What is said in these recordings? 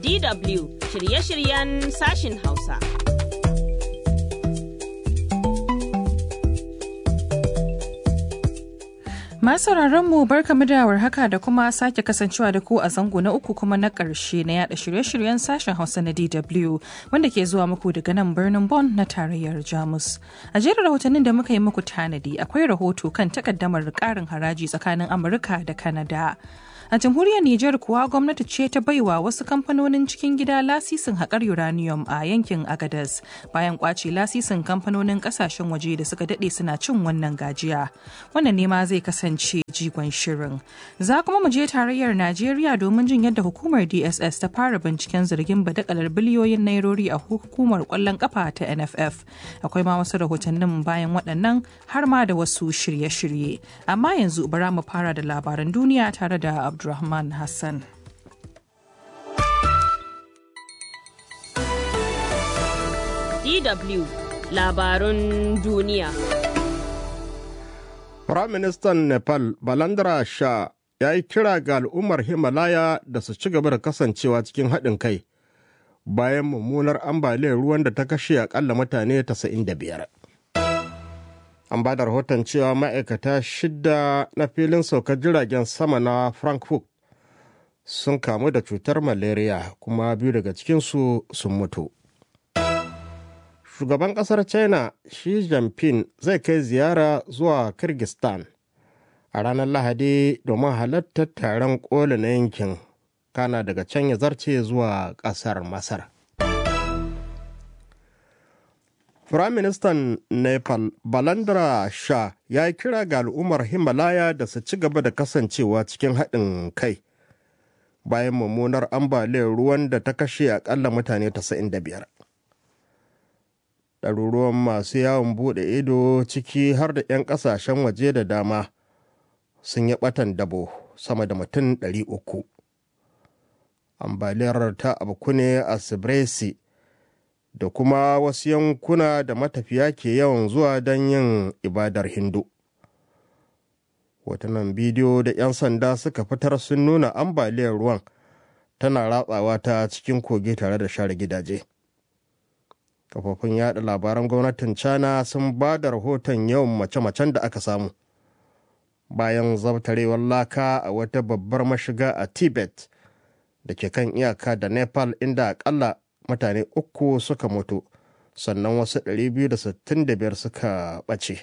DW shirye-shiryen sashin Hausa. Masu mu barkamu da haka da kuma sake kasancewa da ku a zango na uku kuma na ƙarshe na yada shirye-shiryen sashen Hausa na DW wanda ke zuwa muku daga nan birnin Bonn na tarayyar Jamus. A jerin rahotannin da muka yi muku tanadi akwai rahoto kan takaddamar ƙarin haraji tsakanin Amurka da Kanada. A jamhuriyar Nijar kuwa gwamnati ce ta baiwa wasu kamfanonin cikin gida lasisin haƙar uranium a yankin Agadez bayan kwace lasisin kamfanonin ƙasashen waje da suka daɗe suna cin wannan gajiya. Wannan ne ma zai kasance jigon shirin. Za kuma mu je tarayyar Najeriya domin jin yadda hukumar DSS ta fara binciken zargin badakalar biliyoyin nairori a hukumar ƙwallon ƙafa ta NFF. Akwai ma wasu rahotannin bayan waɗannan har ma da wasu shirye-shirye. Amma yanzu bara mu fara da labaran duniya tare da Abdulrahman Hassan. DW labarun duniya. Firaministan Nepal Balandra Shah ya yi kira ga al'ummar Himalaya da su ci gaba da kasancewa cikin haɗin kai bayan mummunar ambaliyar ruwan da ta kashe akalla mutane 95. An ba da rahoton cewa ma'aikata shida na filin saukar jiragen sama na Frankfurt sun kamu da cutar malaria kuma biyu daga cikinsu sun mutu. Shugaban ƙasar China Xi Jinping zai kai ziyara zuwa Kyrgyzstan a ranar Lahadi domin halartar taron ƙoli na yankin kana daga can ya zarce zuwa ƙasar Masar. Firaministan Nepal Balandra Shah ya yi kira ga al'ummar Himalaya da su ci gaba da kasancewa cikin haɗin kai bayan mummunar ambaliyar ruwan da ta kashe akalla mutane 95. Ɗaruruwan masu yawon buɗe ido ciki har da 'yan ƙasashen waje da dama sun yi ɓatan dabo sama da mutum 300. Ambaliyar ta abu ne a Sibresi. da kuma wasu yankuna da matafiya ke yawan zuwa don yin ibadar hindu hotunan bidiyo da 'yan sanda suka fitar sun nuna ambaliyar ruwan tana ratsawa ta cikin kogi tare da share gidaje kafofin yada labaran gwamnatin china sun ba da rahoton yawan mace-macen da aka samu bayan zabtarewar laka a wata babbar mashiga a tibet da ke kan iyaka da nepal inda akalla mutane uku suka mutu sannan wasu 265 suka ɓace.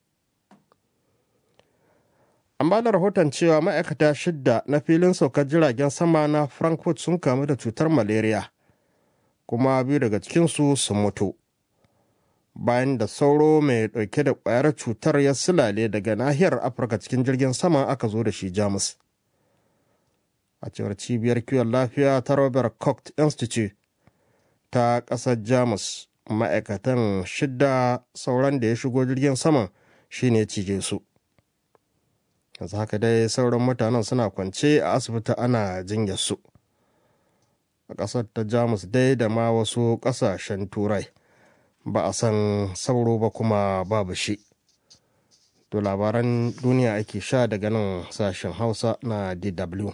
an ba da rahoton cewa ma'aikata shidda na filin saukar jiragen sama na frankfurt sun kamu da cutar malaria kuma biyu daga cikinsu sun mutu bayan da sauro mai ɗauke da ƙwayar cutar ya silale daga nahiyar afirka cikin jirgin sama aka zo da shi jamus a cewar cibiyar kiwon lafiya ta robert koch institute ta ƙasar jamus ma'aikatan shidda sauran da ya shigo jirgin saman shine cije su yanzu haka dai sauran mutanen suna kwance a asibiti ana jinyar su a ƙasar ta jamus dai da ma wasu ƙasashen turai ba a san sauro ba kuma babu shi to labaran duniya ake sha daga nan sashen hausa na dw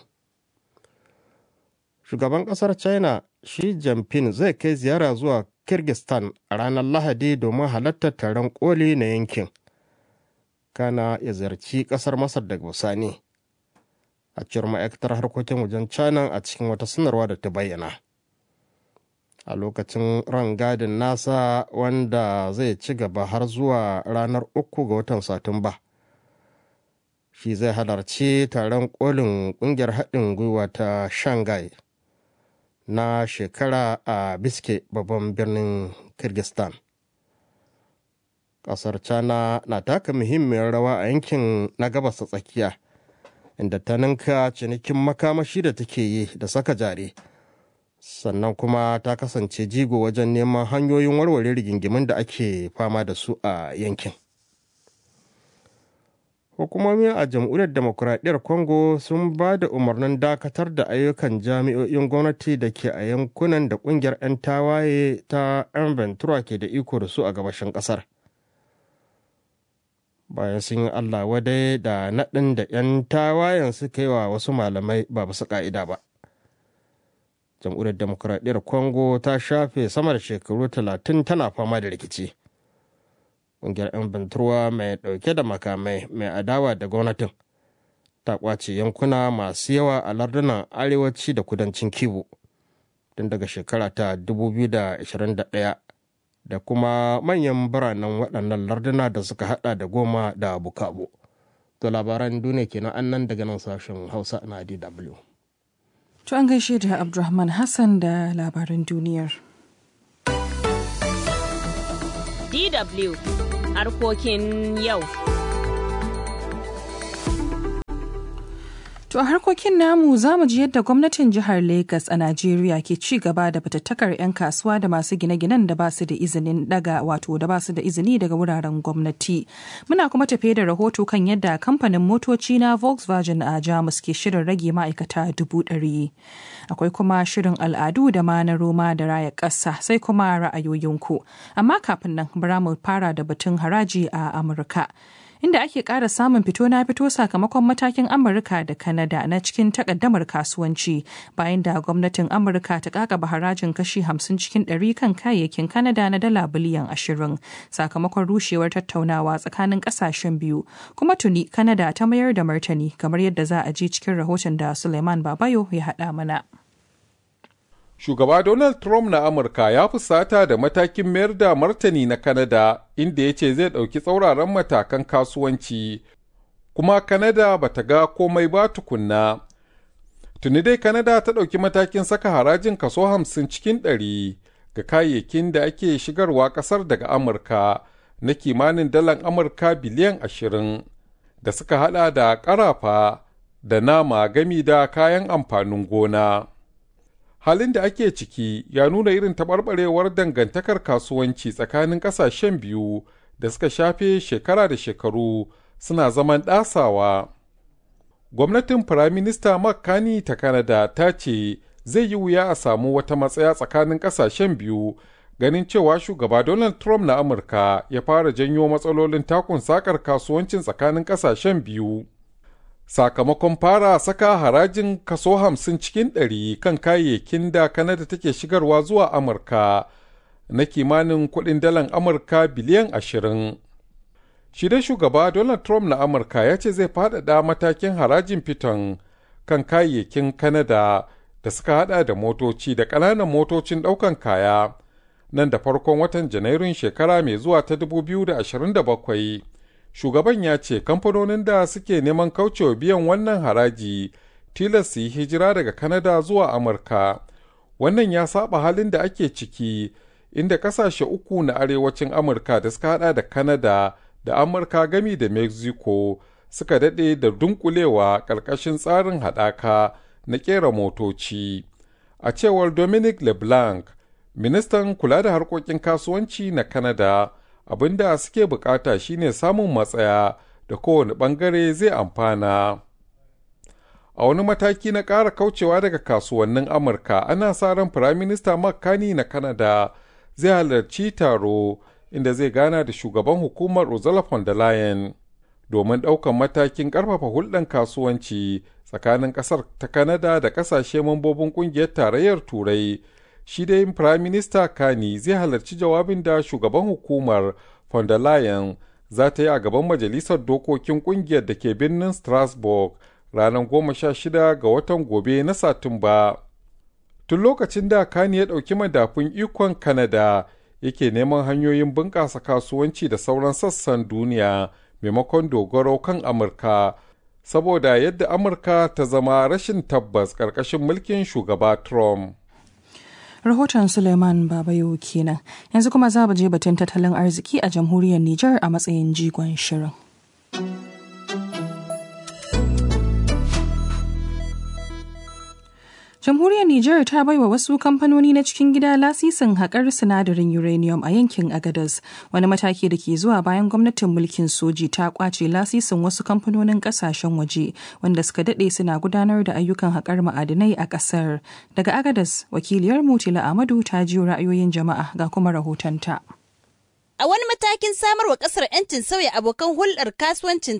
shugaban ƙasar china Xi Jinping zai kai ziyara zuwa Kyrgyzstan a ranar Lahadi domin halartar taron koli na yankin. Kana ya ziyarci ƙasar Masar daga bisani. A cewar ma'aikatar harkokin wajen China a cikin wata sanarwa da ta bayyana. A lokacin rangadin nasa wanda zai ci gaba har zuwa ranar uku ga watan Satumba. Shi zai halarci taron kolin ƙungiyar haɗin gwiwa ta Shanghai. na shekara a biske babban birnin kyrgyzstan ƙasar china na taka muhimmiyar rawa a yankin na gabas ta tsakiya inda ta ninka cinikin makamashi da take yi da saka jari sannan kuma ta kasance jigo wajen neman hanyoyin warware rigingimin da ake fama da su a yankin hukumomi a jamhuriyar demokuraɗiyyar congo sun ba da umarnin dakatar da ayyukan jami'o'in gwamnati da ke a yankunan da ƙungiyar 'yan tawaye ta 'yan ventura ke da iko da su a gabashin ƙasar bayan sun yi allah wadai da naɗin da 'yan tawayen suka yi wa wasu malamai ba basu ƙa'ida ba jamhuriyar demokuraɗiyyar congo ta shafe sama da shekaru talatin tana fama da rikici ƙungiyar 'yan banturwa mai ɗauke da makamai mai adawa da gwamnatin ta ƙwace yankuna masu yawa a lardunan arewaci da kudancin kivu tun daga shekara ta 2021 da kuma manyan biranen waɗannan larduna da suka hada da goma da bukabu to labaran duniya kenan annan daga nan sashen hausa na dw To an gaishe da Abdulrahman Hassan da labaran duniyar. DW harkokin yau. To a harkokin namu za mu ji yadda gwamnatin jihar Legas a Najeriya ke ci gaba da fatattakar 'yan kasuwa da masu gine-ginen da ba su da izinin daga wato da ba su da izini daga wuraren gwamnati. Muna kuma tafe da rahoto kan yadda kamfanin motoci na Volkswagen a Jamus ke shirin rage ma'aikata dubu ɗari. Akwai kuma shirin al'adu da ma na Roma da raya ƙasa sai kuma ra'ayoyinku. Amma kafin nan bara mu fara da batun haraji a Amurka. inda ake ƙara samun fito na fito sakamakon matakin amurka da kanada na cikin takaddamar kasuwanci bayan da gwamnatin amurka ta kakaba harajin kashi 50 cikin 100 kan kayayyakin kanada na dala biliyan 20 sakamakon rushewar tattaunawa tsakanin ƙasashen biyu kuma tuni kanada ta mayar da martani kamar yadda za a ji cikin rahoton da suleiman babayo ya haɗa mana Shugaba Donald Trump na Amurka ya fusata da matakin mayar da martani na Kanada inda ya ce zai ɗauki tsauraran matakan kasuwanci, kuma Kanada ba ta ga komai ba tukunna. Tuni dai Kanada ta ɗauki matakin saka harajin kaso hamsin cikin ɗari ga kayayyakin da ake shigarwa ƙasar daga Amurka na kimanin dalan Amurka biliyan ashirin da suka haɗa da ƙarafa da nama gami da kayan amfanin gona. halin da ake ciki ya nuna irin taɓarɓarewar dangantakar kasuwanci tsakanin ƙasashen biyu da suka shafe shekara da shekaru suna zaman ɗasawa. Gwamnatin Firaminista Makani ta Kanada ta ce zai yi wuya a samu wata matsaya tsakanin ƙasashen biyu ganin cewa shugaba Donald Trump na Amurka ya fara janyo matsalolin takun sakar kasuwancin tsakanin ƙasashen biyu. sakamakon fara saka harajin kaso hamsin cikin ɗari kan kayayyakin da Kanada take shigarwa zuwa Amurka na kimanin kuɗin dalan Amurka biliyan ashirin. Shi dai shugaba Donald Trump na Amurka ya ce zai faɗaɗa matakin harajin fiton kan kayayyakin Kanada da suka hada da motoci da ƙananan motocin ɗaukan kaya nan da farkon watan Janairun shekara mai zuwa ta 2027. shugaban ya ce kamfanonin da suke neman kaucewa biyan wannan haraji tilas su yi hijira daga Kanada zuwa Amurka. Wannan ya saba halin da ake ciki inda kasashe uku na arewacin Amurka da suka hada da Kanada da Amurka gami da Mexico suka daɗe da dunkulewa ƙarƙashin tsarin haɗaka na ƙera motoci. A cewar Dominic LeBlanc, ministan kula da harkokin kasuwanci na Kanada, abin da suke bukata shine samun matsaya da kowane bangare zai amfana. A wani mataki na ƙara kaucewa daga kasuwannin Amurka, ana sa ran Firaminista Makani na Kanada zai halarci taro inda zai gana da shugaban hukumar Ursula von der Leyen domin ɗaukan matakin ƙarfafa hulɗan kasuwanci tsakanin ƙasar ta Kanada da ƙasashe mambobin ƙungiyar tarayyar Turai. shi dai Prime Minister Kani zai halarci jawabin da shugaban hukumar von der Leyen za ta yi a gaban majalisar dokokin kungiyar da ke birnin Strasbourg ranar goma sha shida ga watan gobe na Satumba. Tun lokacin da Kani ya ɗauki madafun ikon Kanada yake neman hanyoyin bunƙasa kasuwanci da sauran sassan duniya maimakon dogaro kan Amurka. Saboda yadda Amurka ta zama rashin tabbas ƙarƙashin mulkin shugaba Trump. rahoton suleiman babayo kenan yanzu kuma za mu je batun tattalin arziki a jamhuriyar niger a matsayin jigon shirin Jamhuriyar Nijar ta baiwa wasu kamfanoni na cikin gida lasisin haƙar sinadarin uranium a yankin Agadez, wani mataki da ke zuwa bayan gwamnatin mulkin soji ta kwace lasisin wasu kamfanonin ƙasashen waje wanda suka daɗe suna gudanar da ayyukan haƙar ma'adinai a ƙasar. Daga Agadez, wakiliyar Mutila Amadu ta jiyo ra'ayoyin jama'a ga kuma rahotonta. A wani matakin samarwa ƙasar 'yancin sauya abokan hulɗar kasuwancinta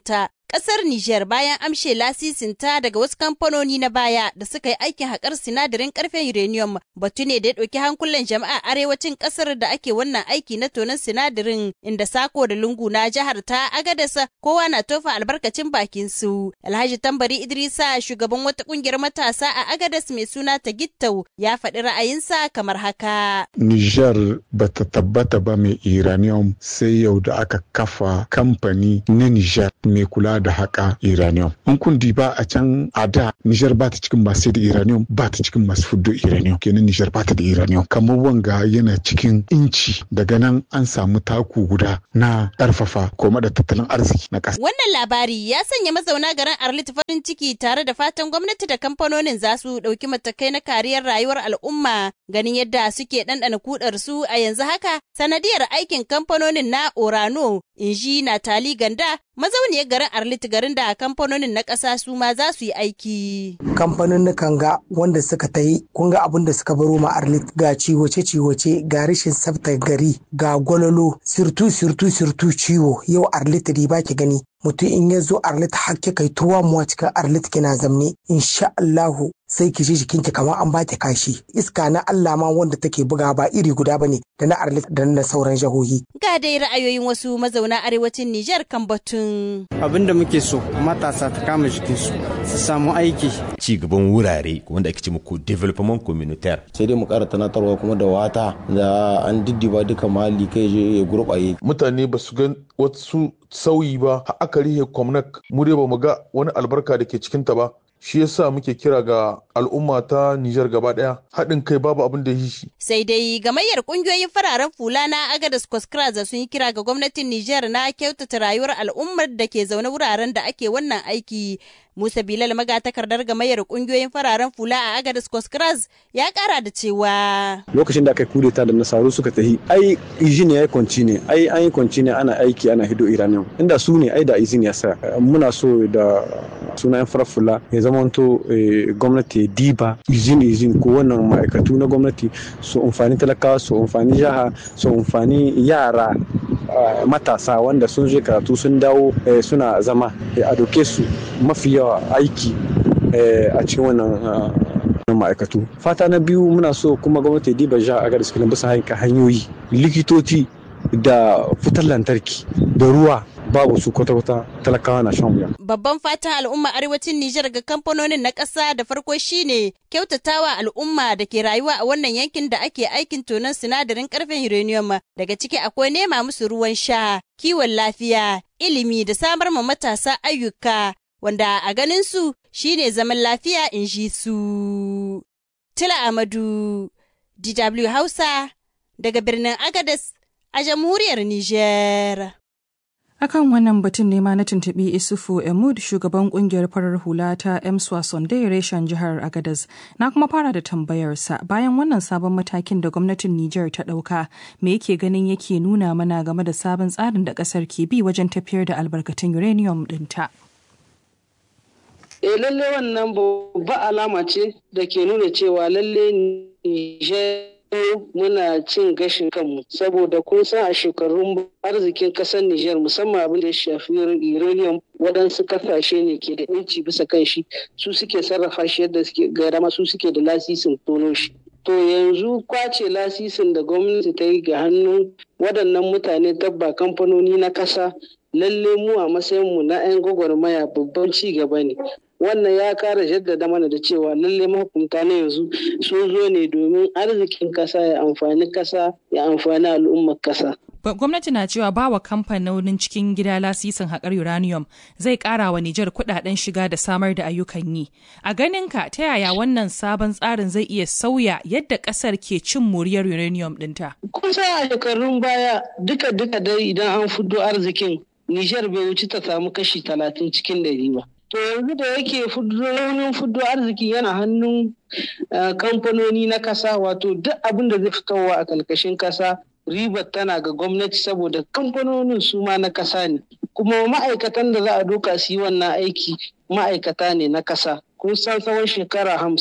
Kasar Nijar bayan amshe lasisinta daga wasu kamfanoni na baya da suka yi aikin haƙar sinadarin ƙarfen uranium batu ne da ya ɗauki hankulan jama'a arewacin ƙasar da ake wannan aiki na tonon sinadarin inda sako da lungu na jihar ta Agadasa kowa na tofa albarkacin bakin su. Alhaji Tambari Idrisa shugaban wata ƙungiyar matasa a Agadas mai suna Tagittau ya faɗi ra'ayinsa kamar haka. Nijar bata tabbata ba mai uranium sai yau da aka kafa kamfani na Nijar mai kula da haƙa uranium. In kun ba a can a da Nijar ba ta cikin masu da uranium ba ta cikin masu fuddo uranium kenan Nijar ba ta da uranium. Kamar wanga yana cikin inci daga nan an samu taku guda na ƙarfafa koma da tattalin arziki na ƙasa. Wannan labari ya sanya mazauna garin Arlit farin ciki tare da fatan gwamnati da kamfanonin za su ɗauki matakai na kariyar rayuwar al'umma ganin yadda suke ɗanɗana kudar su a yanzu haka sanadiyar aikin kamfanonin na Orano inji Natali Ganda mazauniyar garin Arlit garin da kamfanonin na ƙasa su ma za su yi aiki. Kamfanonin ga wanda suka ta yi kun ga abin da suka baro ma Arlit ga ciwoce-ciwoce ga rashin tsaftar gari ga gwalolo sirtu sirtu sirtu ciwo yau Arlit riba ki gani mutum in ya zo arlit hakke kai tuwa muwa cikin arlit kina zamne insha Allahu sai ki ji jikinki kamar an baki kashi iska na Allah ma wanda take buga ba iri guda bane da na arlit da na sauran jahohi ga dai ra'ayoyin wasu mazauna arewacin Nijar kan batun abin da muke so matasa ta kama jikinsu su samu aiki ci gaban wurare wanda ake ce muku development communautaire sai dai mu kara tunatarwa kuma da wata da an diddiba duka mahalli kai je ya gurbaye mutane ba su ga wasu sauyi ba har aka rihe kwamnak mu dai ba mu ga wani albarka da ke cikinta ba shi yasa muke kira ga al'umma ta Nijar gaba daya haɗin kai babu abin da yi shi. Sai dai gamayyar ƙungiyoyin fararen fula na Agadas Kwaskraza sun yi kira ga gwamnatin Nijar na kyautata rayuwar al'ummar da ke zaune wuraren da ake wannan aiki. Musa Bilal magatakardar gamayyar ƙungiyoyin fararen fula a Agadas Kwaskraza ya ƙara da cewa. Lokacin da aka yi kudeta da nasaru suka tahi, ai izini ya yi kwanci ne, ai an yi kwanci ne ana aiki ana hido Iranian. Inda su ne ai da izini ya sa. Muna so da sunayen farar fula ya zamanto gwamnati diba izin izin ko wannan ma'aikatu na gwamnati su amfani talakawa su amfani jiha su amfani yara matasa wanda sun je karatu sun dawo suna zama a doke su mafi yawa aiki a cikin wannan ma'aikatu fata na biyu muna so kuma gwamnati diba jiha a garis bisa hanyoyi likitoci da fitar lantarki da ruwa babu su kwata-kwata talakawa na shan wuya. Babban fatan al'umma arewacin Nijar ga kamfanonin na ƙasa da farko shine kyautatawa al'umma da ke rayuwa a wannan yankin da ake aikin tonon sinadarin ƙarfen uranium daga ciki akwai nema musu ruwan sha, kiwon lafiya, ilimi da samar ma matasa ayyuka wanda a ganin su shine zaman lafiya in ji su. Tila Amadu, DW Hausa, daga birnin Agadez a jamhuriyar Nijar. Akan wannan batun ne ma na tuntuɓi Isufu Emud shugaban kungiyar farar hula ta Emswa Sunday reshen jihar Agadez. Na kuma fara da tambayarsa bayan wannan sabon matakin da gwamnatin Nijar ta ɗauka me yake ganin yake nuna mana game da sabon tsarin da ƙasar ke bi wajen tafiyar da albarkatun uranium ɗinta. E lalle wannan babba alama ce da ke nuna cewa lalle Nijar muna cin gashin kanmu saboda kun san a shekarun arzikin kasar Nijar musamman abin da ya shafi uranium waɗansu kasashe ne ke da inci bisa kan shi su suke sarrafa shi yadda suke gara su suke da lasisin tono shi. To yanzu kwace lasisin da gwamnati ta yi ga hannun waɗannan mutane tabba kamfanoni na ƙasa lalle mu a matsayinmu na 'yan gwagwarmaya babban ci gaba ne wannan ya kara jaddada mana da cewa lalle mahukunta na yanzu sun zo ne domin arzikin kasa ya amfani kasa ya amfani al'ummar kasa gwamnati na cewa ba wa kamfanonin cikin gida lasisin haƙar uranium zai ƙara wa Nijar kuɗaɗen shiga da samar da ayyukan yi. A ganinka ta yaya wannan sabon tsarin zai iya sauya yadda ƙasar ke cin moriyar uranium ɗinta? Kusa a shekarun baya duka duka dai idan an fudo arzikin Nijar bai wuce ta samu kashi talatin cikin ɗari ba. To yanzu da yake raunin fudo arziki yana hannun kamfanoni na kasa wato duk abin da zai fitowa a kalkashin kasa ribar tana ga gwamnati saboda kamfanonin su ma na kasa ne. Kuma ma'aikatan da za a doka su yi wannan aiki ma'aikata ne na kasa. Kun san tsawon shekara hamsin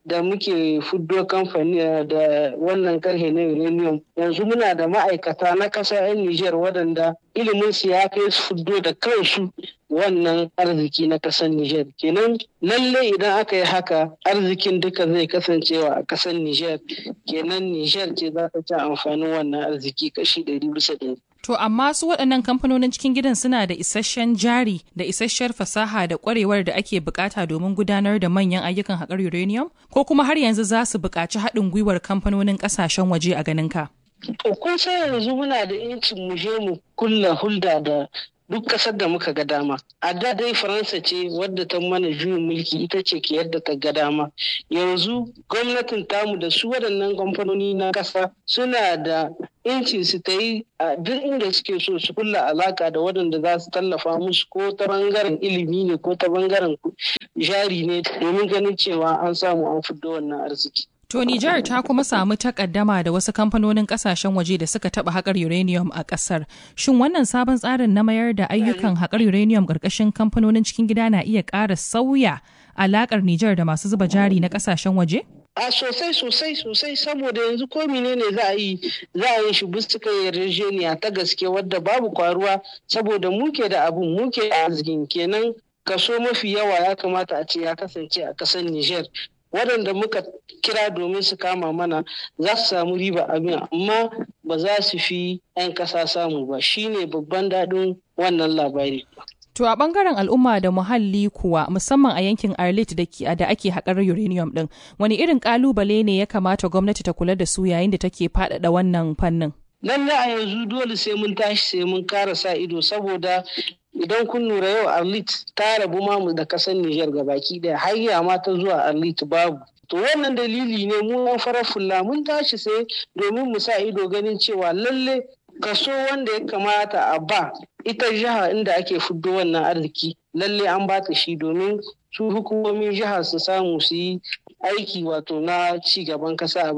da muke fuddo kamfani da wannan karhe na uranium yanzu muna da ma'aikata na ƙasa 'yan Nijar waɗanda ilimin su ya kai su fuddo da kansu wannan arziki na ƙasar Nijar. Kenan lalle idan aka yi haka arzikin duka zai kasancewa a ƙasar Nijar. Kenan Nijar ce za ta ci amfanin wannan arziki kashi ɗari bisa ɗari. To amma su waɗannan kamfanonin cikin gidan suna da isasshen jari da isasshiyar fasaha da ƙwarewar da ake bukata domin gudanar da manyan ayyukan haƙar uranium? Ko kuma har yanzu za su buƙaci haɗin gwiwar kamfanonin ƙasashen waje a ganinka? To kun san yanzu muna da incin mu je mu kulla hulda da duk kasar da muka ga dama a da dai faransa ce wadda ta mana juyin mulki ita ce ke yadda ta ga dama yanzu gwamnatin tamu da su waɗannan kamfanoni na ƙasa suna da inci su ta yi a duk inda suke so su kulla alaka da waɗanda za su tallafa musu ko ta bangaren ilimi ne ko ta bangaren jari ne domin ganin cewa an samu an fiddo wannan arziki To Nijar ta kuma samu takaddama da wasu kamfanonin kasashen waje da suka taba haƙar uranium a ƙasar. Shin wannan sabon tsarin na mayar da ayyukan haƙar uranium ƙarƙashin kamfanonin cikin gida na iya ƙara sauya alaƙar Nijar da masu zuba jari na ƙasashen waje? A sosai sosai sosai saboda yanzu ko menene za a yi za a yi shi bisa yarjejeniya ta gaske wadda babu kwaruwa saboda muke da abun muke da arzikin kenan kaso mafi yawa ya kamata a ce ya kasance a ƙasar Nijar. waɗanda muka kira domin su kama mana za su samu riba abin amma ba za su fi 'yan ƙasa samu ba shine babban daɗin wannan labari. To a bangaren al'umma da muhalli kuwa musamman a yankin Arlit da ake haƙar uranium ɗin wani irin ƙalubale ne ya kamata gwamnati ta kula da su yayin da take faɗaɗa wannan fannin? Lallai a yanzu dole sai mun tashi sai mun kara sa ido saboda idan kun lura yau arlit ta rabu mamu da kasar Nijar baki daya hayya ma ta zuwa arlit babu to wannan dalili ne mu yan farar fulla mun tashi sai domin mu sa ido ganin cewa lalle kaso wanda ya kamata a ba ita jiha inda ake fuddo wannan arziki lalle an ba ta shi domin su hukumomin jiha su samu su yi aiki wato na ci gaban kasa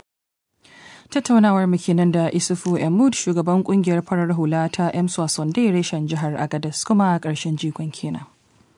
tattaunawar mu kenan da isufu emud shugaban kungiyar farar hula ta emswa sonde reshen jihar agadas kuma a ƙarshen jikon kenan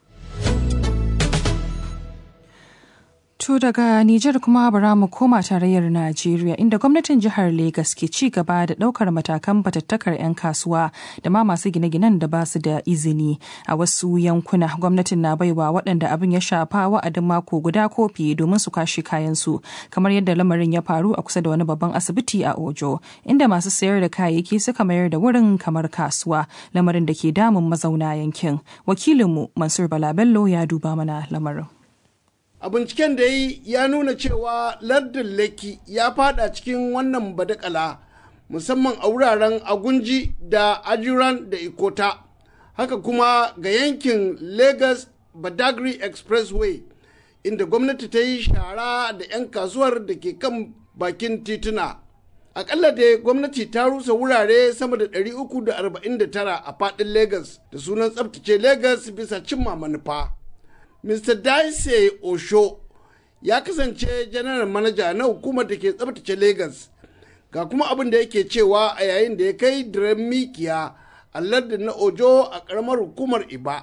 To daga Nijar kuma bara mu koma tarayyar Najeriya inda gwamnatin jihar Legas ke ci gaba da ɗaukar matakan batattakar 'yan kasuwa da ma masu gine-ginen da ba su da izini a wasu yankuna gwamnatin na baiwa waɗanda abin ya shafa wa'adin mako guda ko fiye domin su kwashe kayansu kamar yadda lamarin ya faru a kusa da wani babban asibiti a Ojo inda masu sayar da kayayyaki suka mayar da wurin kamar kasuwa lamarin da ke damun mazauna yankin wakilinmu Mansur Balabello ya duba mana lamarin. a binciken da yi ya nuna cewa lardin leki ya fada cikin wannan badakala musamman a wuraren agunji da ajiran da ikota haka kuma ga yankin lagos badagry expressway inda gwamnati ta yi shara da 'yan kasuwar da ke kan bakin tituna akalla da gwamnati ta rusa wurare sama da 349 a fadin lagos da sunan tsabtace lagos bisa cimma manufa Mr. Daisy Osho ya kasance janar manaja na hukumar da ke tsabtace Lagos. Ga kuma abin da yake cewa a yayin da ya kai diren mikiya a lardin na Ojo a karamar hukumar Iba.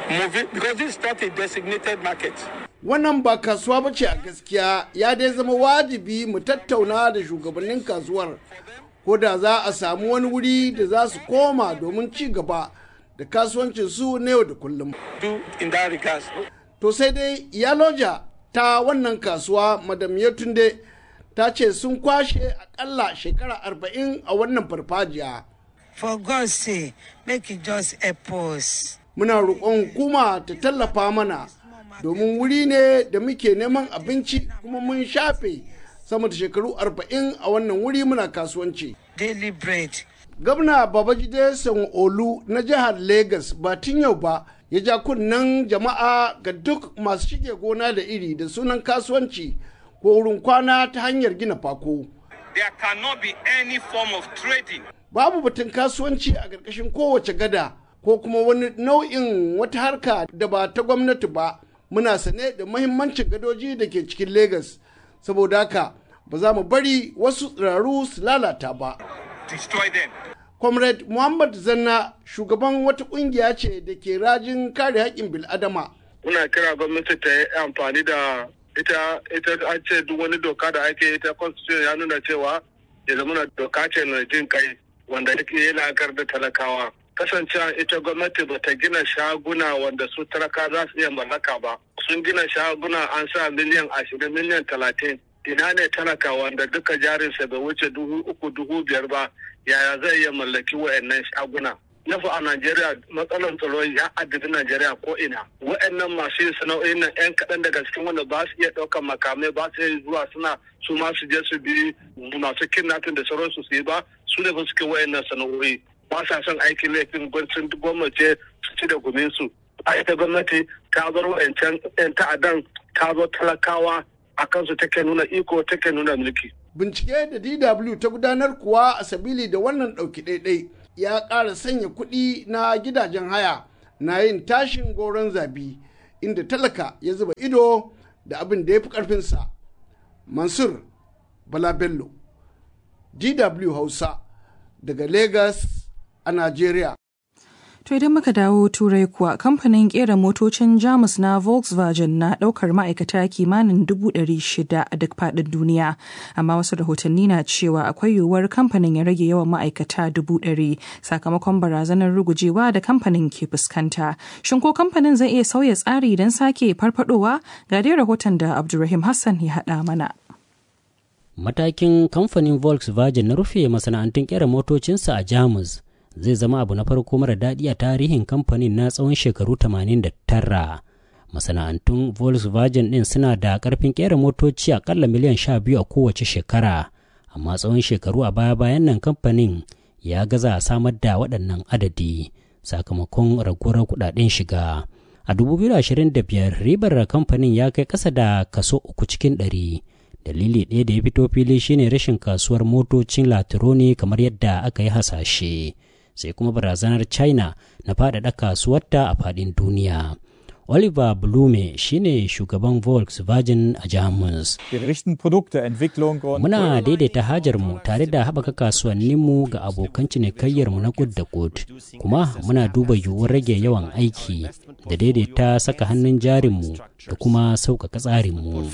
Wannan ba kasuwa ba ce a gaskiya ya dai zama wajibi mu tattauna da shugabannin kasuwar ko da za a samu wani wuri da za su koma domin ci gaba da kasuwancin su na yau da kullum. To sai dai Yaloja ta wannan kasuwa Madam Yetunde ta ce sun kwashe akalla shekara arba'in a wannan farfajiya. For God's sake, make it just help us. Muna roƙon hukuma ta tallafa mana domin wuri ne da muke neman abinci kuma mun shafe sama da shekaru arba'in a wannan wuri muna kasuwanci. Daily bread. Gwamna Babajide Sanwo-Olu na jihar Legas ba tun yau ba ya ja kunnen jama'a ga duk masu shige gona da iri da sunan kasuwanci ko wurin kwana ta hanyar gina fako. There cannot be any form of trading. Babu batun kasuwanci a ƙarƙashin kowace gada ko kuma wani nau'in wata harka da ba ta gwamnati ba. Muna sane da mahimmancin gadoji da ke cikin Legas, saboda haka ba za mu bari wasu tsiraru su lalata ba. Destroy them. comrade muhammad zanna shugaban wata kungiya ce da ke rajin kare haƙƙin bil'adama muna kira gwamnati ta yi amfani da ita ita an ce duk wani doka da ake ita constitution ya nuna cewa ya zama doka ce na jin kai wanda yake yana kar da talakawa kasancewa ita gwamnati ba ta gina shaguna wanda su talaka za su iya mallaka ba sun gina shaguna an sa miliyan ashirin miliyan talatin ina ne talaka wanda duka jarinsa bai wuce dubu uku dubu biyar ba yaya zai iya mallaki wa'annan shaguna nafi a Najeriya matsalar tsaro ya addabi Najeriya ko ina. Wa'annan masu yin sana'o'in nan 'yan kaɗan daga cikin wanda ba su iya ɗaukar makamai ba su iya zuwa suna su ma su je su bi masu kidnapping da sauransu su yi ba su ne ba suke wa'annan sana'o'i. Ba sa son aikin laifin gwamnatin gwamnati su ci da gumin su. A ita gwamnati ta bar wa'ancan 'yan ta'addan ta zo talakawa a kansu take nuna iko take nuna mulki. Bincike da DW ta gudanar kuwa a sabili da wannan ɗauki ɗaiɗai. ya ƙara sanya kuɗi na gidajen haya na yin tashin goron zabi inda talaka ya zuba ido da abin da ya fi ƙarfinsa. Mansur Bala Bello, DW Hausa, daga Lagos a Najeriya. To idan muka dawo turai kuwa kamfanin kera motocin Jamus na Volkswagen na daukar ma'aikata kimanin dubu ɗari shida a duk faɗin duniya. Amma wasu rahotanni na cewa akwai yiwuwar kamfanin ya rage yawan ma'aikata dubu ɗari sakamakon barazanar rugujewa da kamfanin ke fuskanta. Shin ko kamfanin zai iya sauya tsari don sake farfadowa? Ga dai rahoton da Abdulrahim Hassan ya haɗa mana. Matakin kamfanin Volkswagen na rufe masana'antun kera motocinsa a Jamus zai zama abu na farko mara daɗi a tarihin kamfanin na tsawon shekaru 89 masana'antun volkswagen ɗin suna da ƙarfin ƙera motoci aƙalla miliyan 12 a kowace shekara amma tsawon shekaru a baya-bayan nan kamfanin ya gaza a samar da waɗannan adadi sakamakon raguwar kuɗaɗen shiga a 2025 ribar kamfanin ya kai ƙasa da kaso uku cikin ɗari dalili ɗaya da ya fito fili shine rashin kasuwar motocin latironi kamar yadda aka yi hasashe sai kuma barazanar china na faɗaɗa kasuwarta a faɗin duniya oliver blume shine shugaban volkswagen a jamus muna daidaita hajarmu tare da haɓaka kasuwanninmu ga abokan cinikayyarmu na kud da kud kuma muna duba yiwuwar rage yawan aiki da daidaita saka hannun jarinmu da kuma sauƙaƙa tsarinmu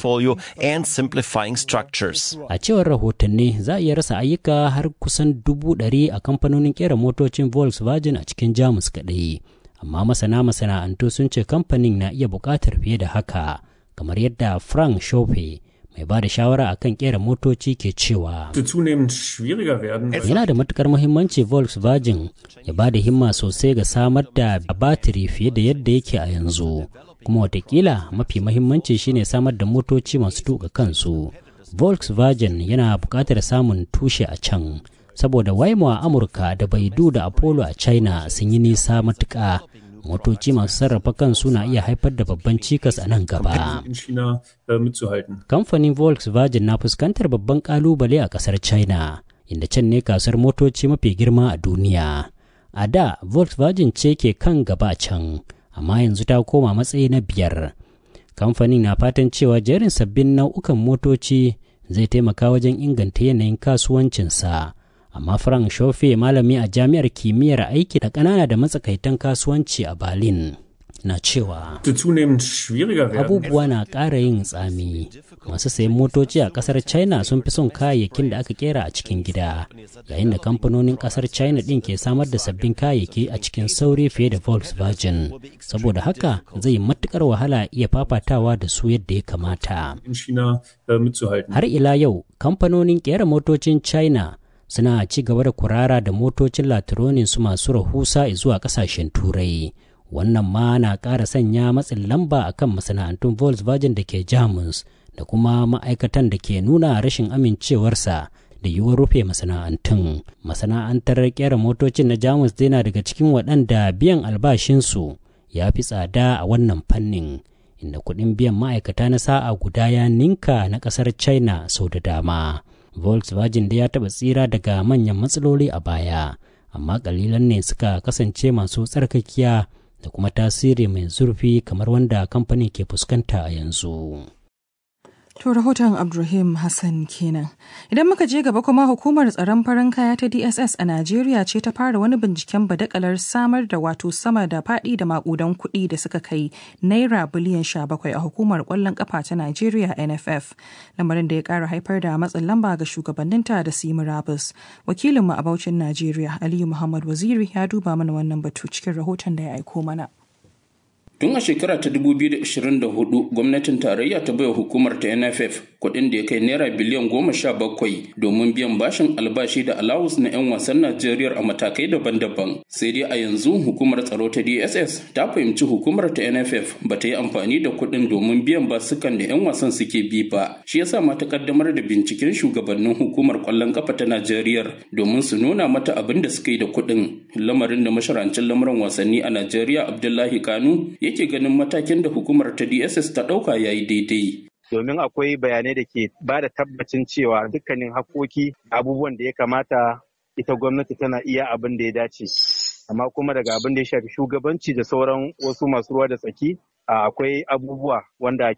a cewar rahotanni za a iya rasa ayyuka har kusan dubu ɗari a kamfanonin ƙera motocin volkswagen a cikin jamus kaɗai amma masana masana'antu sun ce kamfanin na iya buƙatar fiye da haka kamar yadda frank shope mai ba da shawara akan kera motoci ke cewa yana da matukar muhimmanci volkswagen ya ba da himma sosai ga samar da batiri fiye da yadda yake a yanzu kuma watakila mafi muhimmanci shine samar da motoci masu tuka kansu volkswagen yana buƙatar samun tushe a can saboda waimo a amurka da baidu da apollo a china sun yi nisa matuƙa motoci masu sarrafa kansu na iya haifar da babban cikas a nan gaba kamfanin volkswagen na fuskantar babban kalubale a kasar china inda can ne kasuwar motoci mafi girma a duniya a da volkswagen ce ke kan gaba can amma yanzu ta koma matsayi na biyar kamfanin na fatan cewa jerin sabbin nau'ukan motoci zai taimaka wajen inganta yanayin kasuwancinsa amma Frank Shofe malami a jami'ar kimiyyar aiki da ƙanana da matsakaitan kasuwanci a Berlin na cewa abubuwa na ƙara yin tsami masu sayan motoci a ƙasar china sun fi son kayayyakin da aka kera a cikin gida yayin da kamfanonin ƙasar china ɗin ke samar da sabbin kayayyaki a cikin sauri fiye da volkswagen saboda haka zai matuƙar wahala iya fafatawa da su yadda ya kamata har ila yau kamfanonin ƙera motocin china suna ci gaba da kurara da motocin latironin su masu rahusa zuwa kasashen turai wannan ma na ƙara sanya matsin lamba akan masana'antun volkswagen da ke jamus da kuma ma'aikatan da ke nuna rashin amincewarsa da yiwuwar rufe masana'antun masana'antar kera motocin na jamus dai na daga cikin waɗanda biyan albashinsu ya fi tsada a wannan fannin inda kuɗin biyan ma'aikata na sa'a guda ya ninka na ƙasar china sau da dama volkswagen da ya taɓa tsira daga manyan matsaloli a baya amma ƙalilan ne suka kasance masu tsarkakiya da kuma tasiri mai zurfi kamar wanda kamfanin ke fuskanta a yanzu To rahoton Abdulrahim Hassan kenan. Idan muka je gaba kuma hukumar tsaron farin kaya ta DSS a Najeriya ce ta fara wani binciken badakalar samar da wato sama da faɗi da makudan kuɗi da suka kai naira biliyan 17 a hukumar ƙwallon ƙafa ta Najeriya NFF. Lamarin da ya ƙara haifar da matsin lamba ga shugabanninta da su yi murabus. Wakilinmu a Bauchin Najeriya Aliyu Muhammad Waziri ya duba mana wannan batu cikin rahoton da ya aiko mana. Tun a shekara ta 2024 gwamnatin tarayya ta baiwa hukumar ta NFF kuɗin da ya kai naira biliyan goma sha bakwai domin biyan bashin albashi da alawus na 'yan wasan Najeriya a matakai daban-daban. Sai dai a yanzu hukumar tsaro ta DSS ta fahimci hukumar ta NFF ba ta yi amfani da kuɗin domin biyan basukan da 'yan wasan suke bi ba. Shi yasa ma ta kaddamar da binciken shugabannin hukumar kwallon kafa ta Najeriya domin su nuna mata abin da suka yi da kuɗin. Lamarin da masharancin lamuran wasanni a Najeriya Abdullahi Kanu yake ganin matakin da hukumar ta DSS ta ɗauka ya yi daidai. Domin akwai bayanai da ke ba da tabbacin cewa dukkanin haƙoƙi abubuwan da ya kamata ita gwamnati tana iya abin da ya dace. Amma kuma daga abin da ya shafi shugabanci da sauran wasu masu ruwa da tsaki akwai abubuwa wanda